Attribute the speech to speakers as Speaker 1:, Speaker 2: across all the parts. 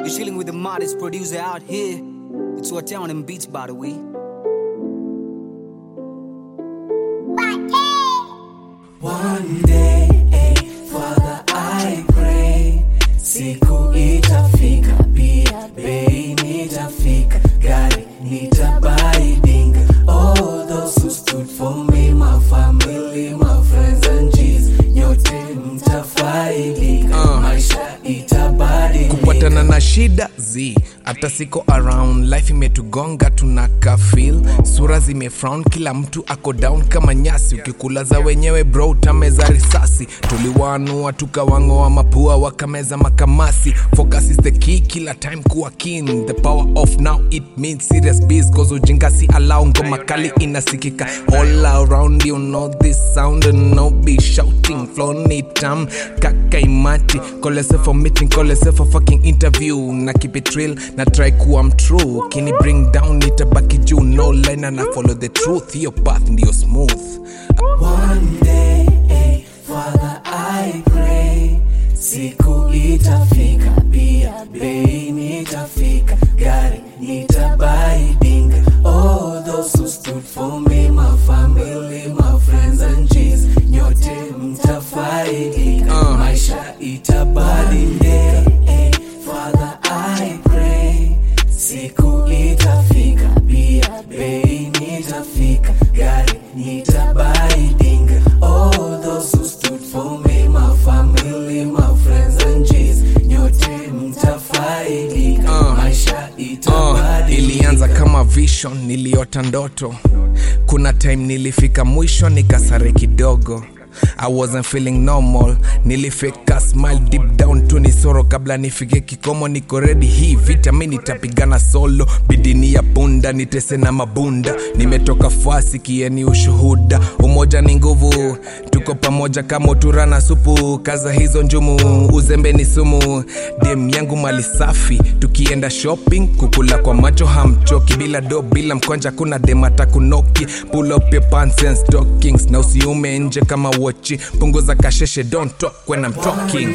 Speaker 1: You're chilling with the modest producer out here. It's what town and beats, by the way.
Speaker 2: One day, eh, Father, I pray siku itafika, pia bei nitafika, gari nitabaiding. All those who stood for me, my family, my friends and G's, nyote mtafaidika, maisha itabadilika.
Speaker 3: kupatana na shida zi hata siko around life imetugonga tunaka feel sura zimefrown kila mtu ako down kama nyasi ukikula za wenyewe bro utameza risasi tuliwanua tukawangoa mapua wakameza makamasi focus is the key kila time kuwa keen the power of now it means serious biz cause ujinga si allow ngoma kali inasikika all around you know this sound and no be shouting flow ni tam kaka imati kolese for meeting kolese for fucking interview na keep it real na try kuwa mtrue kini bring down nitabaki juu no line na follow the truth hiyo path ndio smooth
Speaker 2: One day, eh, Father, I pray siku itafika, pia bei nitafika, gari nitabaidinga. All those who stood for me, my family, my friends and G's, nyote mtafaidika, maisha itabadilika. Eh, Father, I pray siku itafika, pia bei nitafika, gari nitabaidinga. All those who stood for me, my family, my friends and G's, nyote mtafaidika, maisha
Speaker 3: Uh,
Speaker 2: itabadilika.
Speaker 3: ilianza kama vision niliota ndoto kuna time nilifika mwisho nikasare kidogo I wasn't feeling normal nilifika smile deep down tu ni soro kabla nifike kikomo niko ready hii vita mi nitapigana solo bidini ya punda nitese na mabunda nimetoka fasi kieni ushuhuda umoja ni nguvu tuko pamoja kama utura na supu kaza hizo njumu uzembe ni sumu dem yangu mali safi tukienda shopping kukula kwa macho hamchoki bila do bila mkwanja kuna dem atakunoki pull up your pants and stockings na usiume nje kama wochi punguza kasheshe don't talk when I'm talking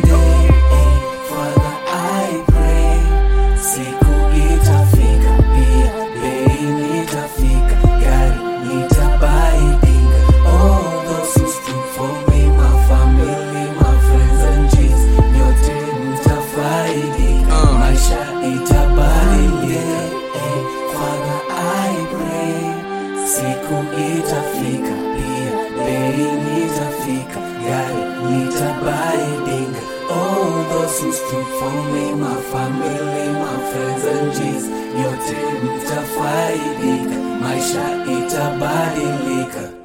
Speaker 2: Father, I pray siku itafika, pia bei nitafika, gari nitabaidinga. All those who stood for me, my family, my friends and G's, nyote mtafaidika, maisha itabadilika. Eh, Father, I pray siku itafika, pia bei nitafika, gari nitabaidinga. All those who stood for me, my family, my friends and G's, nyote mtafaidika, maisha itabadilika.